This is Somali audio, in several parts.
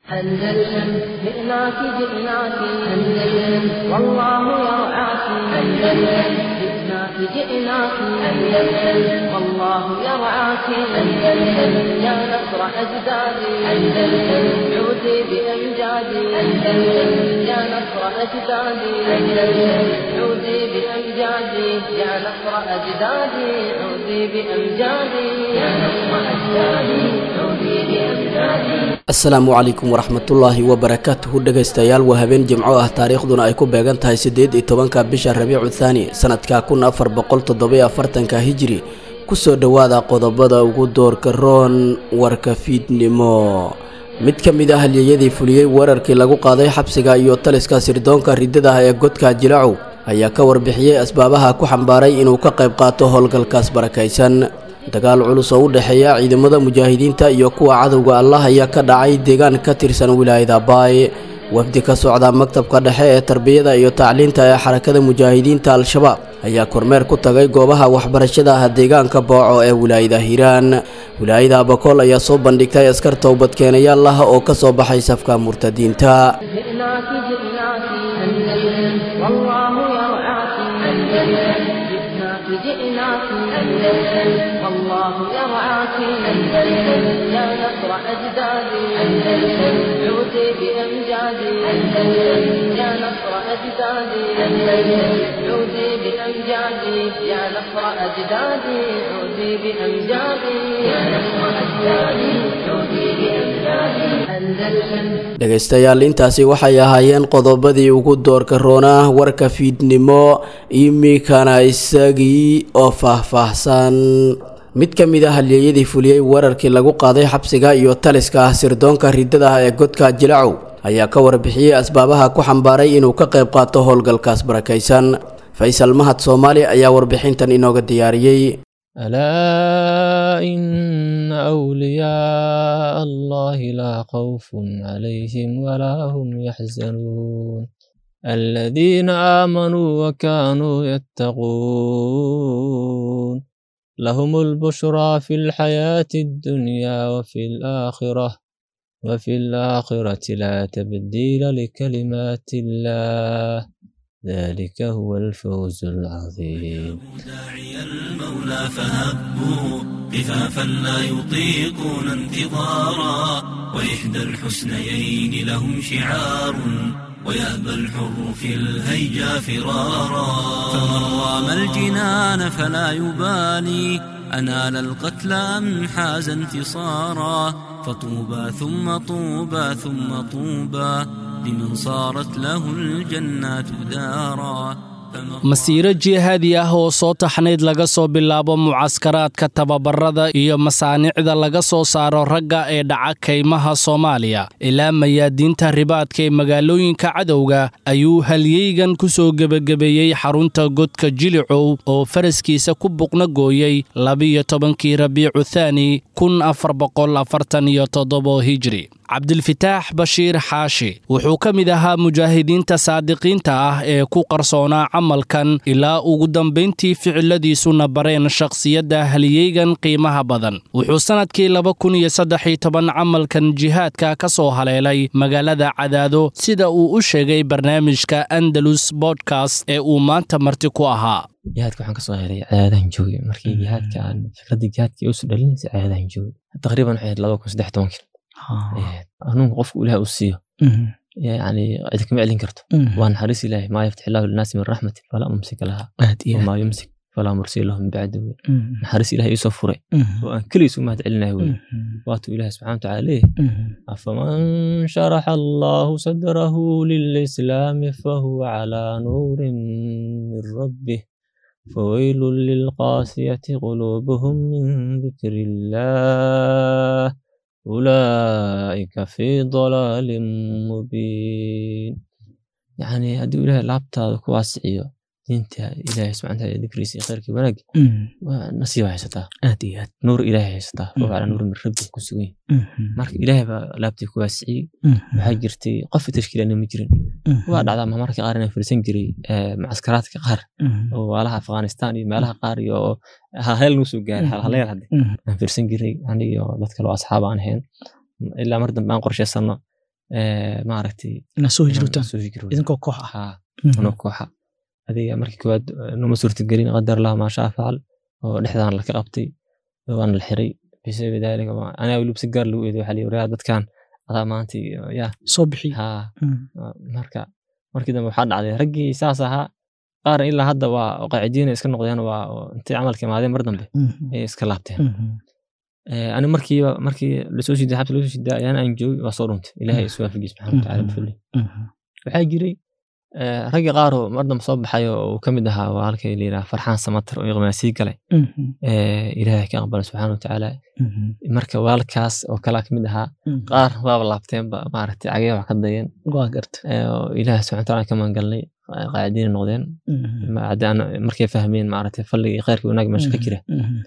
أندلسن جئناك جئناك أندلسن والله يرعاك أندلسن جئناك جئناك أندلسن والله يرعاك أندلسن يا نصر أجدادي أندلسن عودي بأمجادي أندلسن يا نصر أجدادي أندلسن عودي بأمجادي يا نصر أجدادي عودي بأمجادي يا نصر أجدادي عودي بأمجادي asalaamu calaykum waraxmatullaahi wabarakaatuhu dhegaystayaal waa habeen jimco ah taariikhduna ay ku beegan tahay siddeed iyo tobanka bisha rabiicu thaani sanadka kun afar boqol toddobiyo afartanka hijiri kusoo dhowaada qodobada ugu doorka roon warka fiidnimo mid ka mid ah halyeyadii fuliyey weerarkii lagu qaaday xabsiga iyo taliska sirdoonka riddadaha ee godka jilacow ayaa ka warbixiyey asbaabaha ku xambaaray inuu ka qayb qaato howlgalkaas barakaysan dagaal culus oo u dhexeeya ciidamada mujaahidiinta iyo kuwa cadowga allah ayaa ka dhacay deegaan ka tirsan wilaayada baay wafdi ka socda maktabka dhexe ee tarbiyada iyo tacliinta ee xarakada mujaahidiinta al-shabaab ayaa kormeer ku tagay goobaha waxbarashada ah deegaanka booco ee wilaayada hiiraan wilaayada abakool ayaa soo bandhigtay askar towbadkeenayaal ah oo ka soo baxay safka murtadiinta جئناك جئناك أندلسن والله يرعاك أندلسن جئناك جئناك أندلسن والله يرعاك أندلسن يا نصر أجدادي أندلسن عودي بأمجادي أندلسن يا نصر أجدادي أندلسن عودي بأمجادي يا نصر أجدادي عودي بأمجادي يا نصر أجدادي عودي بأمجادي أندلسن dhegaystayaal intaasi waxay ahaayeen qodobadii ugu doorka roonaa warka fiidnimo iminkana isagii oo faahfaahsan mid ka mid ah halyeeyadii fuliyey weerarkii lagu qaaday xabsiga iyo taliska ah sirdoonka riddada ah ee godka jilacow ayaa ka warbixiyey asbaabaha ku xambaaray inuu ka qayb qaato howlgalkaas barakaysan faysal mahad soomaali ayaa warbixintan inooga diyaariyey ألا إن أولياء الله لا خوف عليهم ولا هم يحزنون الذين آمنوا وكانوا يتقون لهم البشرى في الحياة الدنيا وفي الآخرة وفي الآخرة لا تبديل لكلمات الله ذلك هو الفوز العظيم داعي المولى فهبوا قفافا لا يطيقون انتظارا وإحدى الحسنيين لهم شعار ويأبى الحر في الهيجا فرارا فمن رام الجنان فلا يبالي أنال القتلى أم حاز انتصارا فطوبى ثم طوبى ثم طوبى لمن صارت له الجنات دارا masiiro jihaadi ah oo soo taxnayd laga soo bilaabo mucaskaraadka tababarada iyo masaanicda laga soo saaro ragga ee dhaca kaymaha soomaaliya ilaa mayaadiinta ribaadka ee magaalooyinka cadowga ayuu halyeygan ku soo gebagabeeyey xarunta godka jilicow oo faraskiisa ku buqna gooyey labiyo tobankii rabiicu thaani kun afar boqol afartan iyo toddobo hijri cabdilfitaax bashiir xaashi wuxuu ka mid ahaa mujaahidiinta saadiqiinta ah ee ku qarsoonaa camalkan ilaa ugu dambayntii ficiladiisuna bareen shakhsiyadda haliyeygan qiimaha badan wuxuu sannadkii laba kun iyo saddex iyo toban camalkan jihaadka ka soo haleelay magaalada cadaado sida uu u sheegay barnaamijka andalus bodkast ee uu maanta marti ku ahaa jihaadka waxaan kasoo helay cadaadahan joogay markii jihaadka aan fikradii jihaadka usu dhalinaysa cadaadahan joogay taqriiban waxay ahayd laba kun saddex tobankii hanuunka qofku ilaah uu siiyo yani cid kama celin karto waa naxariis ilaahi maa yaftix illahu linaasi min raxmatin falaa mumsika laha wamaa yumsik falaa mursila lahu min bacdi wey naxariis ilahi iisoo furay oo aan keligiis u mahad celinayo wey waatuu ilahi subxana watacaala leeyahay afaman sharaxa allahu sadrahu lilislaami fahuwa calaa nuurin min rabbih فويل للقاسية قلوبهم من ذكر الله أولئك في ضلال مبين يعني هدي إله لابتا كواسعيو دينتا إله سبحانه وتعالى ذكريسي خيرك وناق نصيب هيستا aad iyo aad نور إله هيستا وهو على نور من ربي كسوين marka ilaahay baa laabtii ku waasiciyey waxaa jirtay qof tashkiilana ma jirin waa dhacdaa marmarka qaar inaan firisan jiray mucaskaraadka qaar oo waalaha afghanistan iyo meelaha qaar iyo halheel nuu soo gaaray halhaleel hadde aan firsan jiray aniga iyo dad kale oo asxaab aan ahayn ilaa mar dambe aan qorshaysano eh, maaragtay inaad soo inaan hijrootaan soo hijroodo. idinkoo koox ah Haa, Mhm. anoo kooxa adiga markii koowaad numa suurtagelin qadar allah maa shaa facal oo dhexdaan laka qabtay waana la xiray bisabi daalika anaa weliba si gaar lagu eeday waxaa la yiri "Yaa dadkan adaa maanta iyo- yaa soo bixi haa Mhm. marka markii dambe waxaa dhacday raggii saas ahaa qaar ilaa hadda waa qaacidiina iska noqdeen waa oo intay camalka imaadeen mar dambe Mhm. ayay iska laabteen Mhm. Eh, ani markiiba markii lasoo shiday xabsi lasoo shiday ayaan aan joogay waa soo dhuntay ilaahay isu waafajiyey subxaana watacaala Mhm. bifadli Mhm. waxaa jiray eh, ragga qaar oo mar dambe soo baxay oo uu ka mid ahaa waa halkay la yidhaha farxaan samatar oo iqmaasii galay Mhm. Eh, ilaahay ka aqbala subxaana watacaala Mhm. marka waalkaas oo kalaa ka mid ahaa Mhm. qaar waaba laabteenba maaragtay cagee wax ka dayeen waa garta Eh, oo ilaahay subxana watacaala ka magangalnay qaacidiina noqdeen Mhm. Ma- haddaan markay fahmeen maaragtay fadliga iyo khayrka wanaag meesha ka jira Mhm.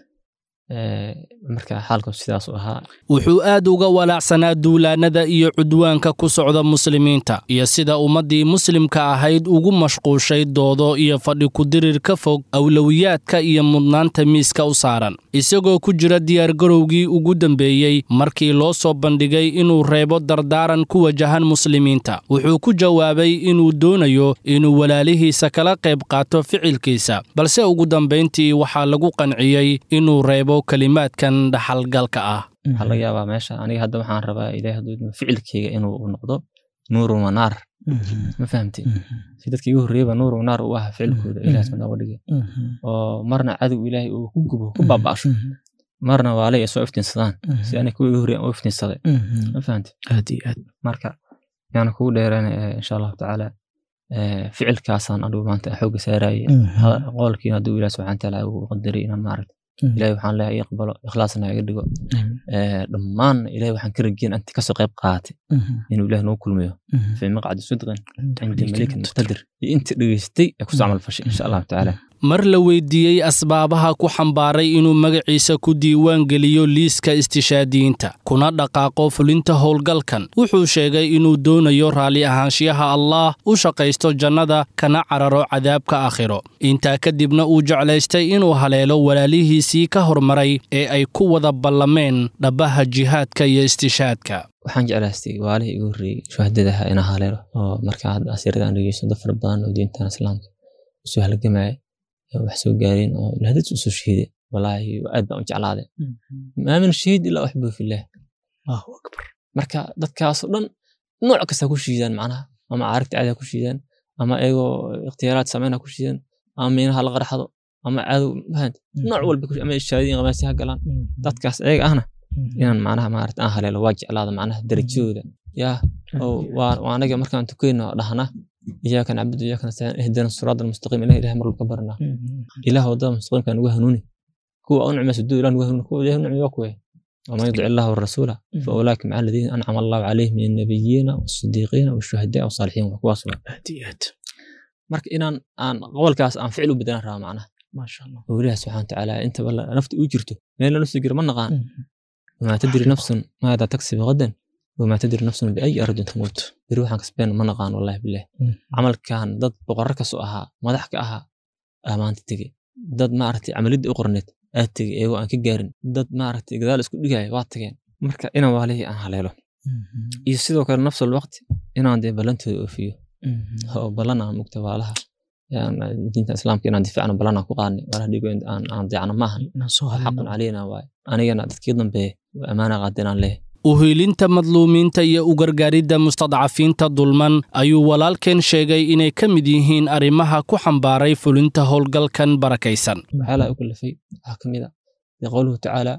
Eh, marka xaalku sidaas u ahaa wuxuu aad uga walaacsanaa duulaannada iyo cudwaanka ku socda muslimiinta iyo sida ummaddii muslimka ahayd ugu mashquushay doodo iyo fadhi kudirir ka fog awlowiyaadka iyo mudnaanta miiska u saaran isagoo ku jira diyaargarowgii ugu dambeeyey markii loo soo bandhigay inuu reebo dardaaran ku wajahan muslimiinta wuxuu ku jawaabay inuu doonayo inuu walaalihiisa kala qayb qaato ficilkiisa balse ugu dambayntii waxaa lagu qanciyey inuu reebo kelimaadkan dhaxalgalka ah waxaa laga yaabaa meesha aniga hadda waxaan rabaa ilaahay hadduu idmo ficilkeyga inuu noqdo nuurun wa naar Mhm. ma fahamtay Mhm. si dadka igu horreeyaba nuurun wa naar u ah ficilkooda ilaah subxaana uga dhigay Mhm. oo marna cadow ilaahay uu ku gubo ku baaba'sho Mhm. marna waalay ay soo iftiinsadaan Mhm. si aniga kuwa igu horreeyan u iftiinsaday Mhm. ma fahamtay aad iyo aad marka yaana kugu dheeraana insha allahu tacaala eh, ficilkaasaan adigu maanta xoogga saarayay Mhm. qolkiina hadduu ilaah subxana watacaala uu qadaray inaan maaragta Mhm. ilahay waxaan leeyahay ii aqbalo ikhlaasna iga dhigo Amiin. Eh, dhammaan ilahay waxaan ka rajeyn anti kasoo qayb qaatay Mhm. inuu ilaah noo kulmiyo Mhm. في مقعد صدق عند مليك مليك مقتدر انت دغيستي ku soo camal fashay insha Allah taala mar la weydiiyey asbaabaha ku xambaaray inuu magaciisa ku diiwaan geliyo liiska istishaadiyiinta kuna dhaqaaqo fulinta howlgalkan wuxuu sheegay inuu doonayo raalli ahaanshiyaha allaah u shaqaysto jannada kana cararo cadaabka aakhiro intaa kadibna uu jeclaystay inuu haleelo walaalihiisii ka hormaray ee ay ku wada ballameen dhabbaha jihaadka iyo istishaadka waxaan jeclaystay waalihii igu horreeyey shuhadadaha inaa haleelo oo marka hadda asiirada aan dhegeysto dad fara badan oo diintan islaamka usoo halgamaya oo wax soo gaareen oo lahadad usoo shahiiday walaahi aad baan u jeclaaday maamin shahiid ilaa uxbu fillaah allahu akbar marka dadkaasoo dhan nooc kasta ku shiidaan macnaha ama caarigta caadi ha ku shiidaan ama iyagoo ikhtiyaaraad sameyn ha ku shiidaan ama miinaha la qarxado ama cadow fahant nooc walba ku- ama ishaadiin qamaasi ha galaan dadkaas ayaga ahna inaan macnaha maarata aan haleelo waa jeclaada macnaha darajadooda yaa oo waa waa anaga markaan tukayno dhahna iyaaka nacbudu iyaaka nastaciin ihdina siraada almustaqiim ilaah ilaah mar walba ka barnaa ilaah wadada mustaqiimka nugu hanuuni kuwa u nicmaysa duu ilaah nugu hanuuni kuwa ilaah nicmay waa kuwe ومن يطع الله والرسول فاولئك مع الذين انعم الله عليهم من النبيين والصديقين والشهداء والصالحين وكواس aad iyo aad marka inaan aan qowlkaas aan ficil u bedelan rabaa macnaha maasha allah oo ilaah subxaana watacaala inta balla nafta u jirto meel la jiro ma naqaan wamaa tadri nafsun maada taksibu gadan wamaa tadri nafsun biayi ardin tamuut beri waxaan kasbeen ma naqaan wallahi bilah camalkan dad boqorro kasoo ahaa madax ka ahaa aa maanta tegey dad maaragtay camalidda u qorneed aad tegey eegoo aan ka gaarin dad maaragtay gadaal isku dhigaya waa tageen marka inaan waalihii aan haleelo iyo sidoo kale nafsul waqti inaan dee ballantooda oofiyo oo ballan aan mugta waalaha yaan diinta islaamka inaan difaacno ballan aan ku qaadnay waalaha dhigo aan aan deecno maahan inaan soo xaqun hadalno caleyna waaye anigana dadkii dambeeye ammaana qaadeen aan leeyahay uhiilinta madluumiinta iyo u gargaaridda mustadcafiinta dulman ayuu walaalkeen sheegay inay ka mid yihiin arrimaha ku xambaaray fulinta howlgalkan barakaysan waxyaalaha u kalafay waxaa ka mid a qowluhu tacaala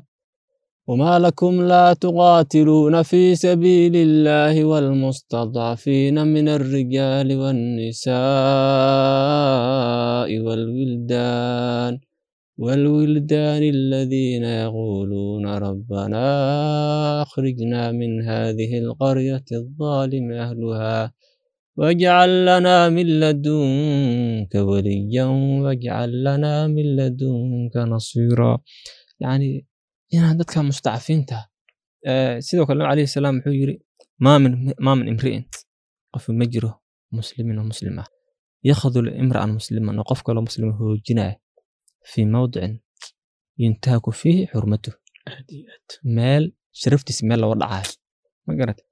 وما لكم لا تقاتلون في سبيل الله والمستضعفين من الرجال والنساء والولدان والولدان الذين يقولون ربنا أخرجنا من هذه القرية الظالم أهلها واجعل لنا من لدنك وليا واجعل لنا من لدنك نصيرا يعني inaan dadka mustacfiinta sidoo kale nabi alayhi salaam wuxuu yiri maa min maa min imri'in qof ma jiro muslimin oo muslim ah yakhadul imra'an musliman oo qof kaloo muslim hoojinaya fii mawdicin yuntahaku fiihi xurmatuh meel sharaftiisa meel looga dhacayo ma garat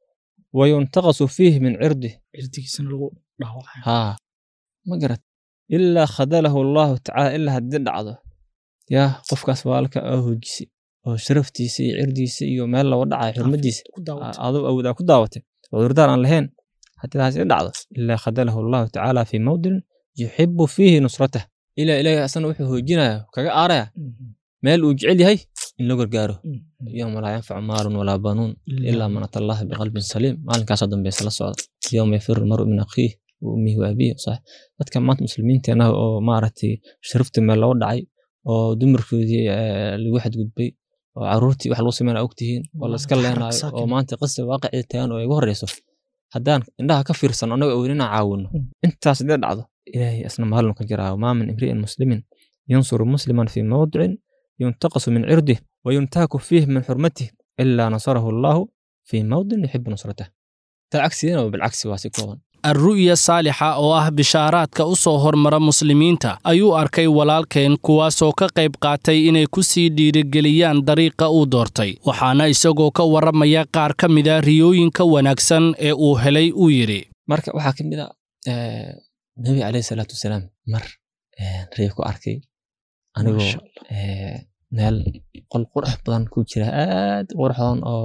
wayuntaqasu fiih min cirdih cirdigiisana lagu dhaawacaya haa ma garat ilaa khadalahu allahu tacaala ilaa haddii dhacdo yaa qofkaas waalka aa hoojisi oo sharaftiisa iyo cirdiisa iyo meel looga dhacayo xurmadiisa ku daawatay aduu awoodaa ku daawatay cudurdaar aan lahayn haddii taas i dhacdo ilaa khadalahu allahu tacaala fii mawdinin yuxibu fiihi nusratah ilaa ilaahay asana wuxuu hoojinaya kaga aaraya meel uu jecel yahay in loo gargaaro yowma laa yanfacu maalun walaa banuun ilaa man ata allaha biqalbin saliim maalinkaasoo dambeysa la socda yowma yafiru lmaru min akhiih wa ummihi wa abiih sax dadka maanta muslimiinteena oo maaragtay sharafta meel loo dhacay oo dumarkoodii eh, lagu xadgudbay oo caruurtii wax lagu sameynaa ogtihiin oo la iska Xaraq leenaayo oo saakin. maanta qisa waaqicii tagan oo igu horeyso haddaan indhaha ka fiirsano annaga awoodin inaan caawino Mm. intaas hadii dhacdo ilaahay isna maalin ka jiraa maa min imri'in muslimin yansuru musliman fii mawdicin yuntaqasu min cirdih wayuntaaku fiih min xurmatih ilaa nasarahu allahu fii mawdin yuxibu nusratah taa cagsigeena waa bilcagsi waa si kooban alru'ya saalixa oo ah bishaaraadka u soo hormara muslimiinta ayuu arkay walaalkeen kuwaasoo ka qayb qaatay inay ku sii dhiirigeliyaan dariiqa uu doortay waxaana isagoo ka warramaya qaar ka mida riyooyinka wanaagsan ee uu helay uu yidhi marka waxaa ka mid a eh, nebi caleyhi salaatu wasalaam mar eh, ree ku arkay anigoo Masha eh, meel qol qurux badan ku jira aad u qurxoon oo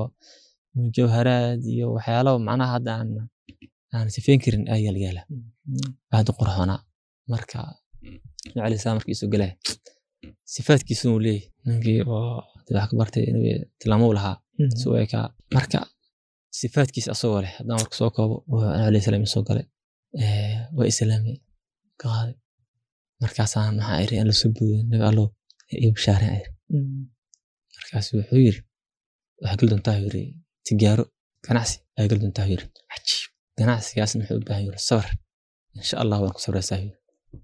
jawharaad iyo waxyaalo macnaha hadda aan aan sifeyn karin aa yaalyaala aad u qurxoonaa marka nabi caleyhi salaam markii soo galaya sifaadkiisuna uu leeyahy ninkii oo dee wax ka bartay nabi tilmaamo u lahaa si u ekaa marka sifaadkiisa asagoo leh haddaan marka soo koobo wuxuu nabi alayhi salaam soo galay Eh, waa islaamay ka qaaday markaasaan maxaa iri aan lasoo boodin nabi allow ii bishaareen ayr markaas wuxuu yiri waxaa geli doontaa yiri tijaaro ganacsi ayaa geli doontaa yiri cajiib ganacsigaasna wuxuu u baahan yiri sabar insha allah waan ku sabraysaa yiri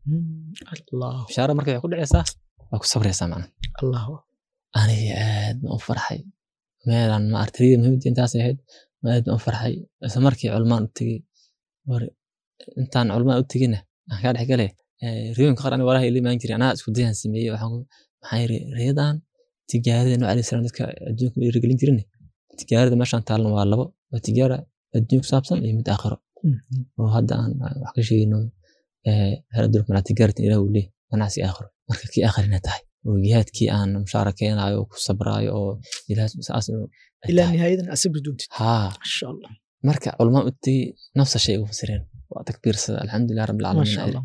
allah bishaaro marka waxay ku dhacaysaa waa ku sabraysaa macna allah aniga aad baan u farxay meelaan ma artayda muhiimada intaas ahayd aad baan u farxay isla markii culmaan u tegey war intaan culmaan u tegina aan kaa dhex galay riyooyinka qaar aniga walahi ila imaan jiray anaa isku dayaan sameeyey waxaan ku- maxaa yiri riyadan tijaarada nabi alayhi salaam dadka adduunka u dhiirigelin jirin tijaarada meeshaan taalna waa labo waa tijaara adduun ku saabsan iyo mid aakhiro oo hadda aan wax ka sheegayno hal adduunka malaa tijaaratin ilaah uu leeyahy ganacsi aakhiro marka kii aakhirina tahay oo jihaadkii aan mushaarakeynaayo oo ku sabraayo oo ilaah saas ay ilaa tahay. nihaayadan asabri doontid haa masha allah marka culamaa u tegey nafsa shay ugu fasireen waa takbiirsada alxamdulilah rabbil masha caalamiin allah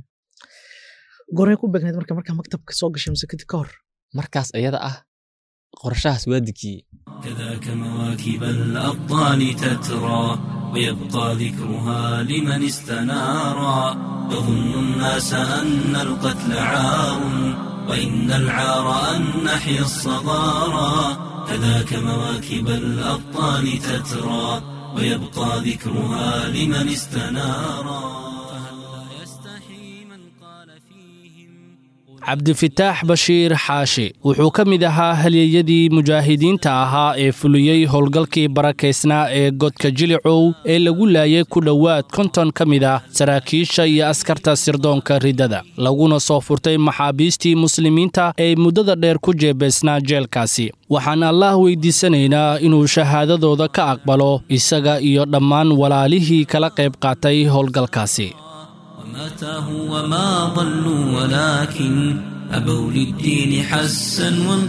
gorey ku beegneed marka markaa maktabka soo gashay mise kadib ka hor markaas iyada ah qorshahaas waa dejiyey كذاك مواكب الأبطال تترى ويبقى ذكرها لمن استنارا يظن الناس أن القتل عار وإن العار أن نحيا الصغارى كذاك مواكب الأبطال تترى ويبقى ذكرها لمن استنارا فهلا يستحي من قال فيهم cabdifitaax bashiir xaashi wuxuu ka mid ahaa halyeyadii mujaahidiinta ahaa ee fuliyey howlgalkii barakaysnaa ee godka jilicow ee lagu laayay ku dhowaad konton ka mid ah saraakiisha iyo askarta sirdoonka riddada laguna soo furtay maxaabiistii muslimiinta ee muddada dheer ku jeebaysnaa jeelkaasi waxaan allaah weydiisanaynaa inuu shahaadadooda ka aqbalo isaga iyo dhammaan walaalihii kala qayb qaatay howlgalkaasi وما تاهوا وما ضلوا ولكن أبوا للدين حسا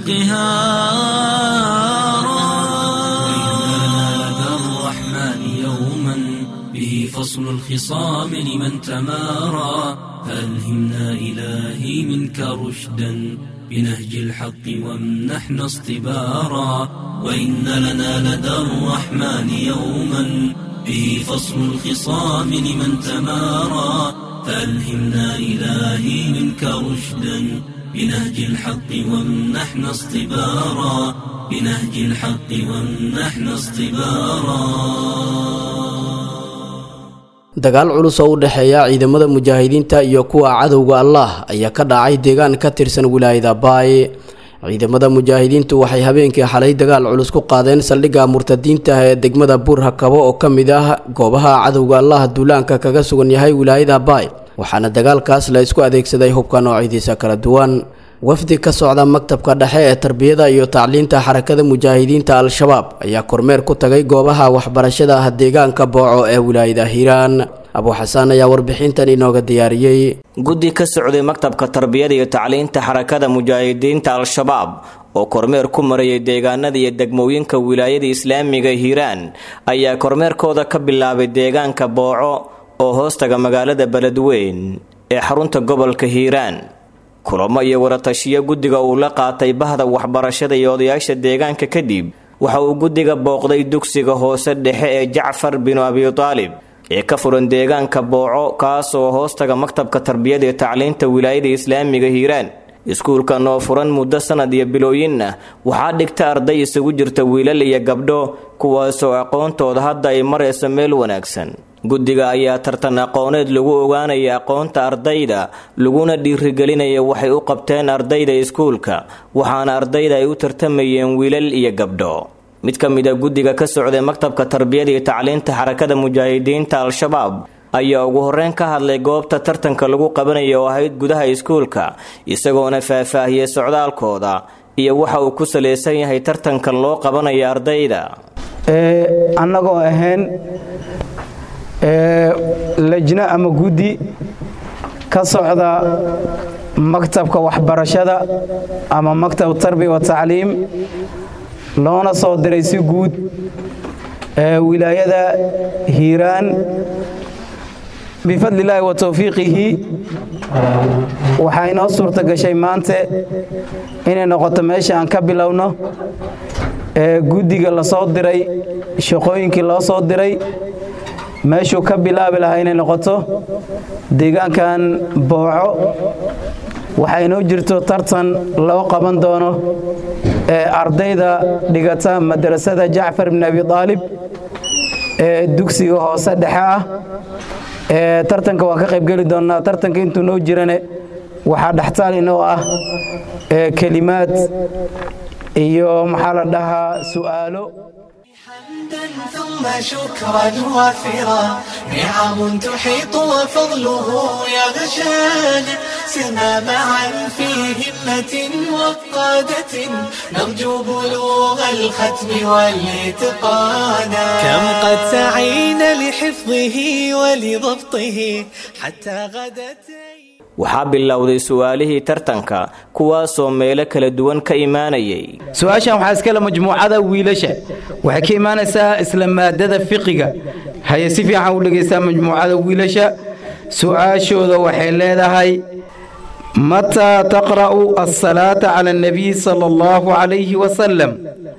وانقهارا وإنا لدى الرحمن يوما به فصل الخصام لمن تمارى فألهمنا إلهي منك رشدا بنهج الحق وامنحنا اصطبارا وإن لنا لدى الرحمن يوما به فصل الخصام لمن تمارى فألهمنا إلهي منك رشدا بنهج الحق وامنحنا اصطبارا بنهج الحق وامنحنا اصطبارا dagaal culus oo u dhexeeya ciidamada mujaahidiinta iyo kuwa cadowga allah ayaa ka dhacay deegaan ka tirsan wilaayada baay ciidamada mujaahidiintu waxay habeenkii xalay dagaal culus ku qaadeen saldhigga murtadiinta ah ee degmada buurhakabo oo ka mid ah goobaha cadowga allah duulaanka kaga sugan yahay wilaayada baay waxaana dagaalkaas la isku adeegsaday hubka noocyadiisa kala duwan wafdi ka socda maktabka dhexe ee tarbiyada iyo tacliinta xarakada mujaahidiinta al-shabaab ayaa kormeer ku tagay goobaha waxbarashada ah deegaanka booco ee wilaayada hiiraan abuuxasaan ayaa warbixintan inooga diyaariyey guddi ka socday maktabka tarbiyada iyo tacliinta xarakada mujaahidiinta al-shabaab oo kormeer ku marayay deegaanada iyo degmooyinka wilaayada islaamiga hiiraan ayaa kormeerkooda ka bilaabay deegaanka booco oo hoostaga magaalada beledweyn ee xarunta gobolka hiiraan kulamo iyo waratashiyo guddiga uu la qaatay bahda waxbarashada iyo odayaasha deegaanka kadib waxa uu guddiga booqday dugsiga hoose dhexe ee jacfar binu abitaalib ee ka furan deegaanka booco kaasoo hoostaga maktabka tarbiyada iyo tacliinta wilaayada islaamiga hiiraan iskuulkan oo furan muddo sanad iyo bilooyin ah waxaa dhigta arday isugu jirta wiilal iyo gabdho kuwaasoo aqoontooda hadda ay marayso meel wanaagsan guddiga ayaa tartan aqooneed lagu ogaanaya aqoonta ardayda laguna dhiirigelinaya waxay u qabteen ardayda iskuulka waxaana ardayda ay u tartamayeen wiilal iyo gabdho mid ka mid a guddiga ka socday maktabka tarbiyada iyo tacliinta xarakada mujaahidiinta al-shabaab ayaa ugu horreyn ka hadlay goobta tartanka lagu qabanaya oo ahayd gudaha iskuulka isagoona faahfaahiyey socdaalkooda iyo waxa uu ku salaysan yahay tartankan loo qabanaya ardayda annagoo ahayn lajno ama guddi ka socda maktabka waxbarashada ama maktab tarbiya wa tacliim loona soo diray si guud wilaayada hiiraan bifadli illaahi wa towfiiqihi waxaa inoo suurta gashay maante inay noqoto meesha aan ka bilowno guddiga la soo diray shaqooyinkii loo soo diray meeshuu ka bilaabi lahaa inay noqoto deegaankan booco waxaa inoo jirto tartan loo qaban doono ee ardayda dhigata madrasada jacfar bn abi aalib ee dugsiga hoose dhexe ah ee tartanka waan ka qaybgeli doonnaa tartanka intuu noo jirane waxaa dhextaal inoo ah kelimaad iyo maxaa la dhahaa su'aalo ثم شكرا وافرا نعم تحيط وفضله يغشانا سرنا معا في همة وقادة نرجو بلوغ الختم والاتقانا كم قد سعينا لحفظه ولضبطه حتى غدت waxaa bilowday su-aalihii tartanka kuwaasoo meelo kala duwan ka imaanayay su-aashan waxaa iskale majmuucada wiilasha waxay ka imaanaysaa isla maadada fiqiga haye si fiican u dhegaysaa majmuucada wiilasha su-aashooda waxay leedahay mataa taqra'u asalaata cala annabiy sala allahu calayhi wasalam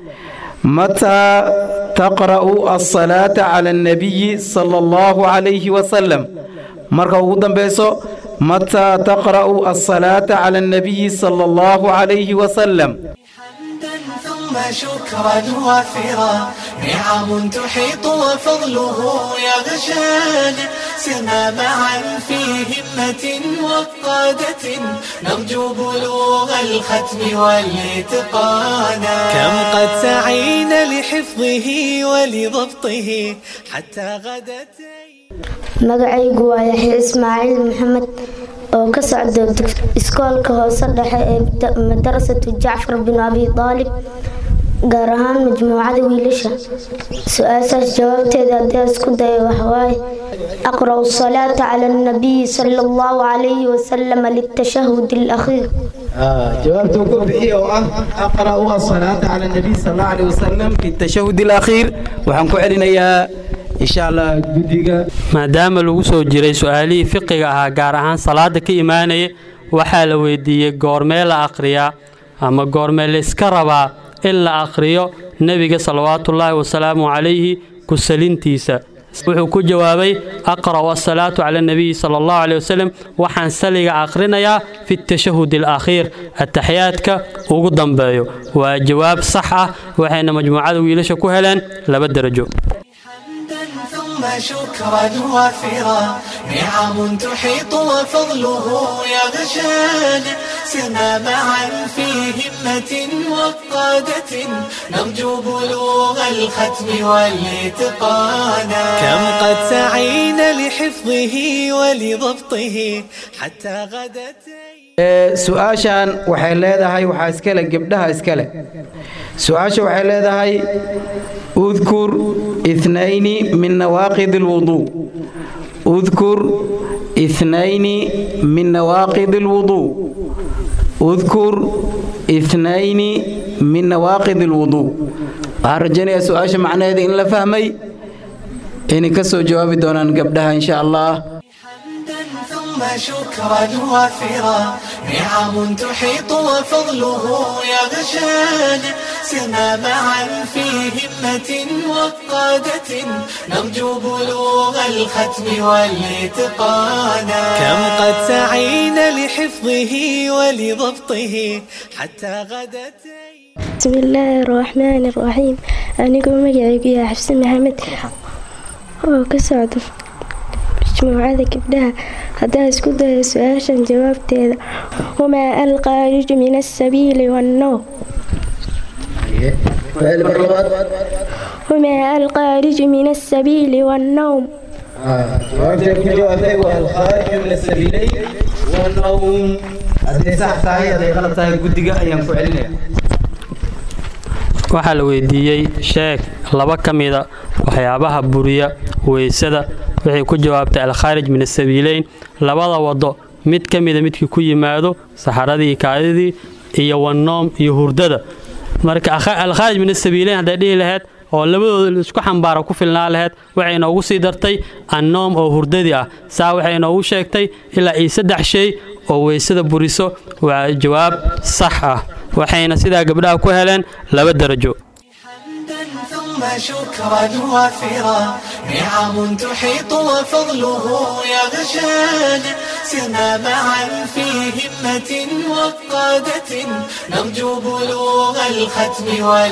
mataa taqra'u asalaata cala annabiyi sala allahu calayhi wasalam marka ugu dambayso متى تقرأ الصلاة على النبي صلى الله عليه وسلم ثم شكرا وافرا نعم تحيط وفضله يغشانا سرنا معا في همة وقادة نرجو بلوغ الختم والاتقانا كم قد سعينا لحفظه ولضبطه حتى غدت magacaygu waa yaxya ismaaciil maxamed oo ka socda iskoolka hoose dhexe ee madarasatu jacfar bin abi aalib gaar ahaan majmuucada wiilasha su-aashaas jawaabteeda haddii isku dayo waxawaaye aqra'u salaata cala annabiyi sala allahu calayhi wasalam litashahud alakhiir jawaabta ugu bixiya oo ah aqra'u asalaata cala annabiy sala allahu calayhi wasalam fi tashahud alakhiir waxaan ku celinayaa insha allah guddiga maadaama lagu soo jiray su-aalihii fiqiga ahaa gaar ahaan salaada ka imaanaya waxaa la weydiiyey goormee la akhriyaa ama goormee la iska rabaa in la akhriyo nebiga salawaatullaahi wasalaamu calayhi kusalintiisa wuxuu ku jawaabay aqra'u asalaatu cala annabiyi sala allahu caleyh wasalam waxaan saliga akhrinayaa fi tashahud alakhiir ataxiyaadka ugu dambeeyo waa jawaab sax ah waxayna majmuucada wiilasha ku heleen laba derajo ثم شكرا وافرا نعم تحيط وفضله يغشانا سرنا معا في همة وقادة نرجو بلوغ الختم والاتقانا كم قد سعينا لحفظه ولضبطه حتى غدت su-aashan waxay leedahay waxaa iskale gebdhaha iskale su-aasha waxay leedahay udkur ithnayni min nawaaqid alwuduu udkur ithnayni min nawaaqid alwuduu udkur ithnayni min nawaaqid alwuduu waxaan rajaynayaa su-aasha macnaheeda in la fahmay inay ka soo jawaabi doonaan gabdhaha insha allah ثم شكرا وافرا نعم تحيط وفضله يغشانا سرنا معا في همة وقادة نرجو بلوغ الختم والاتقانا كم قد سعينا لحفظه ولضبطه حتى غدت بسم الله الرحمن الرحيم أنيكم مجعيكم يا حفص محمد oo ka socdo majmuucada gabdhaha haddaan isku dayo su-aashan jawaabteeda wamaa alqaariju min asabiili wannowm wamaa alqaariju min asabiili wannowm waxaa la weydiiyey sheeg laba ka mida waxyaabaha buriya weysada waxay ku jawaabtay alkhaarij min asabiileyn labada wado mid ka mida midkii ku yimaado saxaradii kaadidii iyo wannoom iyo hurdada marka alkhaarij min asabiileyn hadday dhihi lahayd oo labadooda isku xambaara ku filnaa lahayd waxay noogu sii dartay annoom oo hurdadii ah saa waxay noogu sheegtay ilaa iyo saddex shay oo weysada buriso waa jawaab sax ah waxayna sidaa gabdhaha ku heleen laba darajo ثم شكرا وافرا نعم تحيط وفضله يغشانا سرنا معا في همة وقادة نرجو بلوغ الختم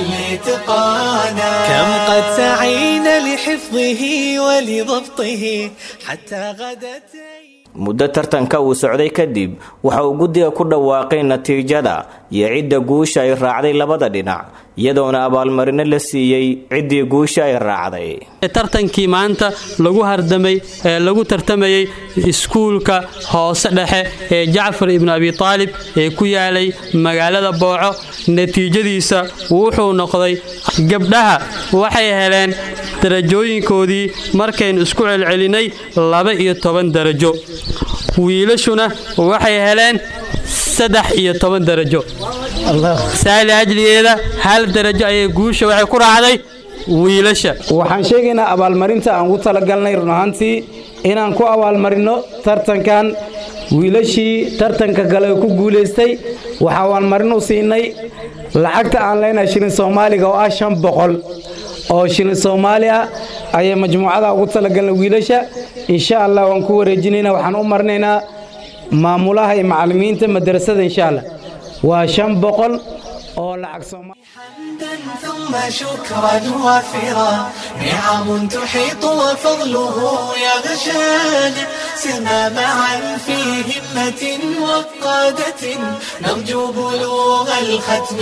والاتقانا كم قد سعينا لحفظه ولضبطه حتى غدت muddo tartanka uu socday kadib waxa uu guddiga ku dhawaaqay natiijada iyo cidda guusha ay raacday labada dhinac iyadoona abaalmarino la siiyey ciddii guusha ay raacday tartankii maanta lagu hardamay ee lagu tartamayey iskuulka hoose dhexe ee jacfar ibnu abi taalib ee ku yaalay magaalada booco natiijadiisa wuxuu noqday gabdhaha waxay heleen darajooyinkoodii markaynu isku celcelinay laba iyo toban darajo wiilashuna waxay heleen saddex iyo toban darajo saali ajligeeda hal darajo ayay guusha waxay ku raacday wiilasha waxaan sheegaynaa abaalmarinta aan ugu talagalnay run ahaantii inaan ku abaalmarino tartankan wiilashii tartanka kale ku guulaystay waxaa abaalmarin u siinay lacagta aan leenahay shilin soomaaliga oo ah shan boqol oo shilin soomaali ah ayay majmuucada ugu talagalnay wiilasha insha allah waan ku wareejinaynaa waxaan u marinaynaa maamulaha iyo macallimiinta madrasada insha allah waa shan boqol oo lacag soomaali ثم شكرا وافرا نعم تحيط وفضله يغشانا سرنا معا في همة وقادة نرجو بلوغ الختم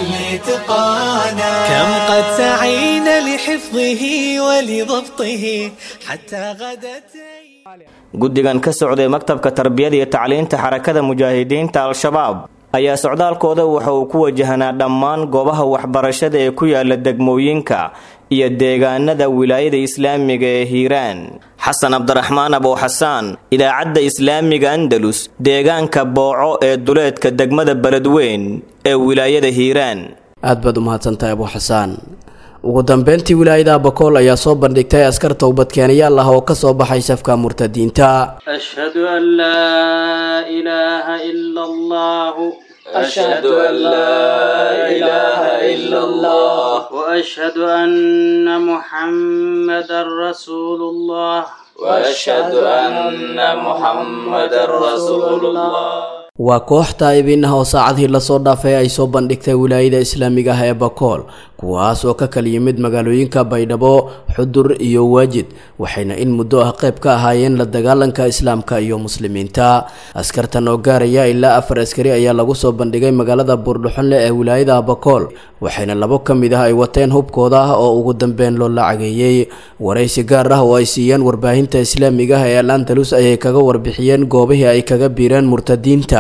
والاتقانا كم قد سعينا لحفظه ولضبطه حتى غدت guddigan ka socday maktabka tarbiyada iyo tacliinta xarakada mujaahidiinta al-shabaab ayaa socdaalkooda waxa uu ku wajahnaa dhammaan goobaha waxbarashada ee ku yaala degmooyinka iyo deegaanada wilaayada islaamiga ee hiiraan xasan cabdiraxmaan abow xasaan idaacadda islaamiga andalus deegaanka booco ee duleedka degmada beledweyn ee wilaayada hiiraan aad baad u mahadsantahay abu xasaan ugu dambeyntii wilaayada bakool ayaa soo bandhigtay askar towbadkeenayaal ah oo ka soo baxay safka murtadiinta أشهد أن لا إله إلا الله أشهد أن لا إله إلا الله وأشهد أن محمدا رسول الله وأشهد أن محمد رسول الله waa koox taa'ibiin ah oo saacadii lasoo dhaafay ay soo bandhigtay wilaayada islaamiga ah ee bakool kuwaas oo ka kala yimid magaalooyinka baydhabo xudur iyo waajid waxayna in muddo ah qayb ka ahaayeen la dagaalanka islaamka iyo muslimiinta askartan oo gaaraya ilaa afar askari ayaa lagu soo bandhigay magaalada buurdhuxonle ee wilaayada bakool waxayna labo ka mid ah ay wateen hubkooda ah oo ugu dambeyn loo lacageeyey waraysi gaar ah oo ay siiyeen warbaahinta islaamiga ah ee al andalus ayay kaga warbixiyeen goobihii ay kaga biireen murtadiinta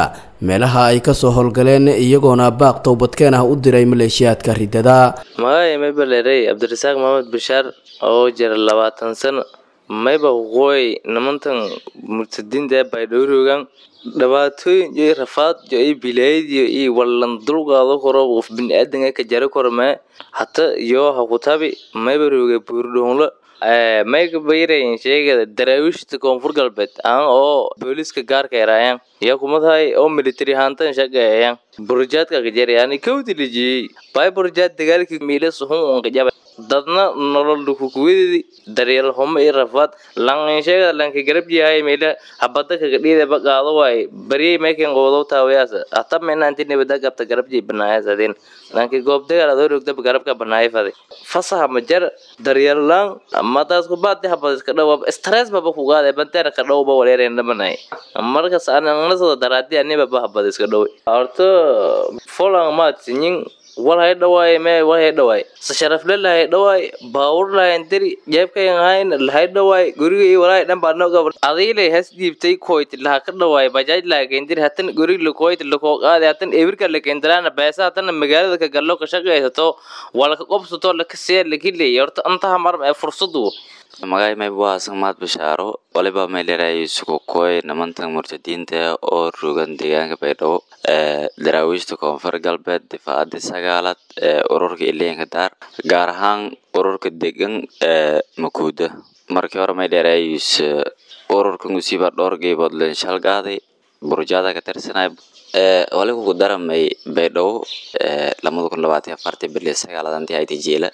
dalka meelaha ay kasoo howlgaleen iyagoona baaq towbadkeen ah u diray maleeshiyaadka ridada magacay mayba leerey cabdirasaaq maxamed bashaar oo jira labaatan sano mayba waqooyi nimantan murtadiinta ee baydhowrogan dhibaatooyin iyo rafaad iyo bilaayadiyo iyo wallan dulqaado karo qof biniaadanka ka jari karo mee hata iyo hakutabi mayba rooga buurdhoonlo mayga bayrayin sheegada daraawiishta koonfur galbeed aan oo booliska gaarka eraayaan iyo kumadahay oo military hantan shaqeeyaan burjaadka kajari yani kawdi lijiyey bay burjaad dagaalkii miilas hun un kajaba dadna nolol dukukuwadidi daryeel humo iyo rafaad langin sheegada lanka garab yahay meela habada kaga dhiida ba qaado waay baryay meekan qoodow taawayaas hata mena inti nibada qabta garab jay banaayas adin lanki goob dagaal adoo rogda garabka banaay faday fasaha majar daryeel lang madaas ku baad habad iska dhaw stress baba ku qaade banteena ka dhawba waleereen dhamanay markas anana soo daraadi aniba ba habad iska dhaw horto folang maad sinyin wal hay dhawaay mee wal hay dhawaay sa sharaf le lahay dhawaay baawur lahayn diri jeebkayan hayn lahay dhawaay guriga iyo walaay dhan baa noga adiilay has dhiibtay koyt laha ka dhawaay bajaaj laha keendiri hatan guriga lakoyt lakoo qaade hatan ebirka lakeendiraana beesa hatana magaalada ka gallo ka shaqaysato walka qobsato laka see lakiley horta antaha mar ee fursadu magay may waa samaad bashaaro waliba may leedahay sukukoy nimantan murtadiinta oo rogan deegaanka baydhabo daraawiishta koonfur galbeed difaacadii sagaalaad ee ururka ileenka daar gaar ahaan ururka degan ee makuuda markii hore may leedahay ururka musiiba dhowr geybood leen shalgaaday burjaada ka tirsanay wali kugu daramay baydhabo lamada kun labaatan afartii bili sagaaladantii hayti jeela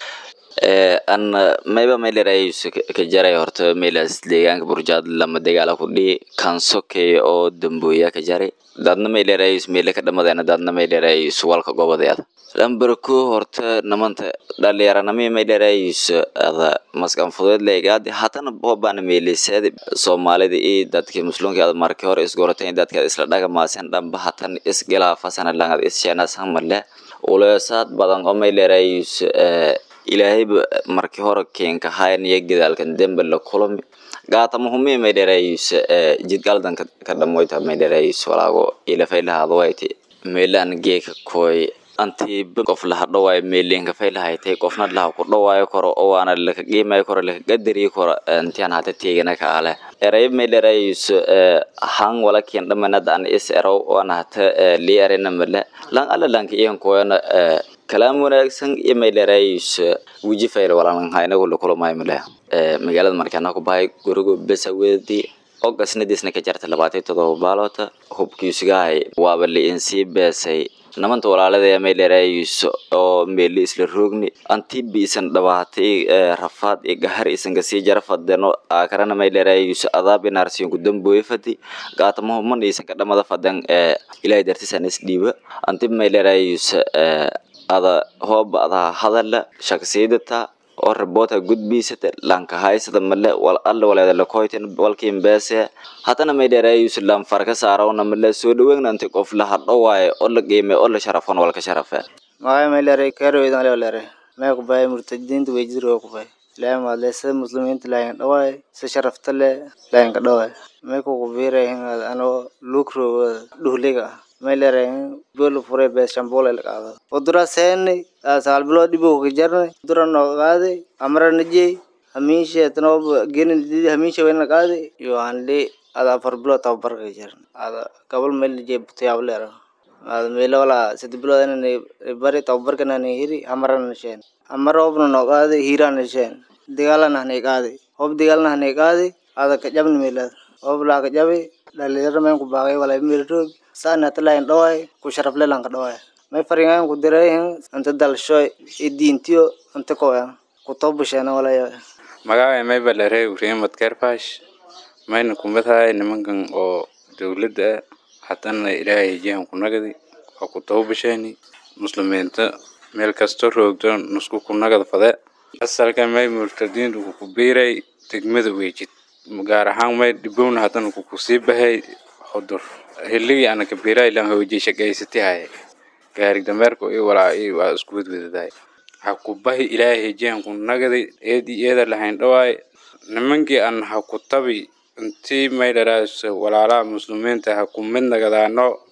an mayba may leedahay ka jaray horta meelaas deegaanka burjaad lama dagaala ku dhihi kansokey oo dambooya ka jaray dadna may leedahay meele ka dhamadeena dadna may leedahay suwalka gobodeeda lambarko horta namanta dhalinyaranami may leedahay ada maskan fudeed leegaadi hatana bobana meeliseed soomaalida iyo dadkii muslimka ada markii hore isgoratay dadka isla dhagamaasen dhamba hatan isgalaafasana langad issheenasan male uleesaad badan oo may leedahay ilaahayba markii hore keenka hayan iyo gadaalkan dembe la kulami gaatama humi may dheeraayis jidgaldan ka dhamoyta may dheeraayis walaago ilafay lahaadwayti meelaan geeka koy antiiba qof laha dhawaayo meelinka fay lahaytay qofna laha ku dhawaayo koro oo waana laka qiimayo koro laka gadariyo koro intiyan hata teegana ka ale erayb may dheeraayis han wala kiyan dhamanada an is erow waana hata lii erena male lan ala lanka iyan koyana kalaam wanaagsan iyo may dheeraayis weji fayr walanha inagu lakulamayo male magaalada markaana ku bahay gurigo besa wedi oo gasnadiisna ka jarta labaatan todoba baaloota hubkiisugahay waaba liinsii beesay namanta walaalada may dheeraayis oo meeli isla roogni anti biisan dhabaatay rafaad iyo gahar isan kasii jara fadeno aakarana may dheeraayis adaab inaarsiyon ku dambooye fadi gaatamaho man isan ka dhamada fadan ilaahay dartisan isdhiiba anti may dheeraayis ada hooba adaa hadala shaksiyadata oo raboota gudbiisata lanka haysada male wal alla waleeda lakoytan walkiin beese hatana may dheeraayus lan farka saarawna male soo dhaweegnanti qof la hadho waaye oo la qiime oo la sharafon walka sharafe magay may leeray karowedan leo leeray may ku bahay murtadiinta wejidro ku bahay ilaahay maadle sida muslimiinta laayin dhawaay si sharafta le laayin ka dhawaay may kuku biiray anoo luukrooga dhuhliga ah may leeray bolo furay bees shambole la qaado udura seeni sagaal bilood dhibo ka jarnay udura noo qaaday amra najey hamiishe tanoo genin didi hamiishe wayna qaaday iyo hanli ada afar bilood tababar ka jarn ada gabal meel najey butayaab leera ada meelo wala sadi bilood inani bari tababarkana ni hiri amarana sheen amara obna noo qaaday hiirana sheen dagaalana hanay qaaday hob dagaalna hanay qaaday ada ka jabni meelada hob laa ka jabi dhalinyaro meen ku baaqay walaa meel roog saana talayn dhawaay ku sharaf lelan ka dhawaay may faringan ku diray anta dalshoy idiintiyo anta koyan ku tobusheena walaya magacay may balare uriimad kerfash mayna kumadahay nimankan oo dowladda ah hatana ilaahay jihan ku nagadi waa ku tobusheeni muslimiinta meel kasto roogdo nusku ku nagad fade asalka may murtadiintu ku biiray degmada weejid gaar ahaan may dhibowna hatana ku kusii bahay xudur hilligii ana kabiira ilan hooji shaqaysati haye gaari dameerka iyo walaa iyo waa isku wadwadadahay ha ku bahi ilaahay jihan ku nagaday eedi eeda lahayn dhawaay nimankii an ha ku tabi intii may dharaas walaalaha muslimiinta ha ku mid nagadaano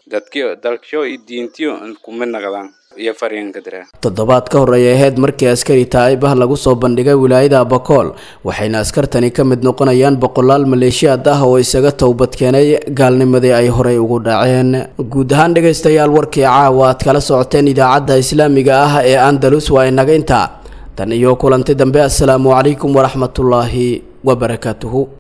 dadkiyo dalkyo iyo diintiyo kuma naqdaan iyo fariinka diraa toddobaad ka horreeyay ahayd markii askari taa'ibah lagu soo bandhigay wilaayada abakool waxayna askartani ka mid noqonayaan boqolaal maleeshiyaad ah oo isaga towbadkeenay gaalnimadii ay horey ugu dhaceen guud ahaan dhegaystayaal warkii caawa aad kala socoteen idaacadda islaamiga ah ee andalus waa inaga intaa tan iyo kulanti dambe assalaamu calaykum waraxmatullaahi wabarakaatuhu